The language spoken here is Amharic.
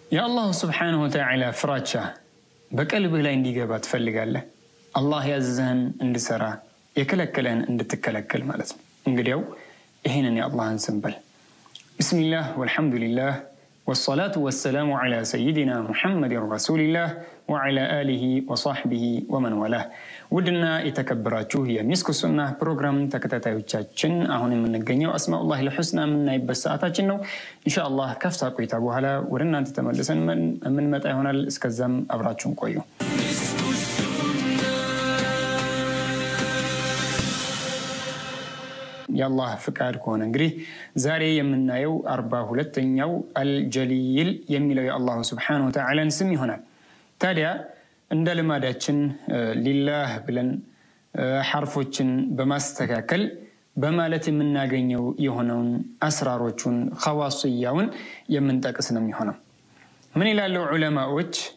የአላሁ ስብሓነሁ ወተዓላ ፍራቻ በቀልብህ ላይ እንዲገባ ትፈልጋለህ? አላህ ያዘህን እንድሰራ የከለከለህን እንድትከለከል ማለት ነው። እንግዲያው ይህንን የአላህን ስም በል። ብስሚላህ ወልሐምዱሊላህ ወሰላቱ ወሰላሙ ዓላ ሰይድና ሙሐመድን ረሱሊላህ ወዓላ አሊሂ ወሳሕቢሂ ወመን ወላህ። ውድና የተከበራችሁ የሚስኩ ሱና ፕሮግራም ተከታታዮቻችን አሁን የምንገኘው አስማኡላህ ልሑስና የምናይበት ሰዓታችን ነው። ኢንሻአላህ ከፍታ ቆይታ በኋላ ወደ እናንተ ተመልሰን የምንመጣ ይሆናል። እስከዛም አብራችሁን ቆዩ። የአላህ ፍቃድ ከሆነ እንግዲህ ዛሬ የምናየው አርባ ሁለተኛው አልጀሊል የሚለው የአላሁ ስብሓነሁ ወተዓላን ስም ይሆናል። ታዲያ እንደ ልማዳችን ሊላህ ብለን ሐርፎችን በማስተካከል በማለት የምናገኘው የሆነውን አስራሮቹን ኸዋስያውን የምንጠቅስ ነው የሚሆነው። ምን ይላለው ዑለማዎች?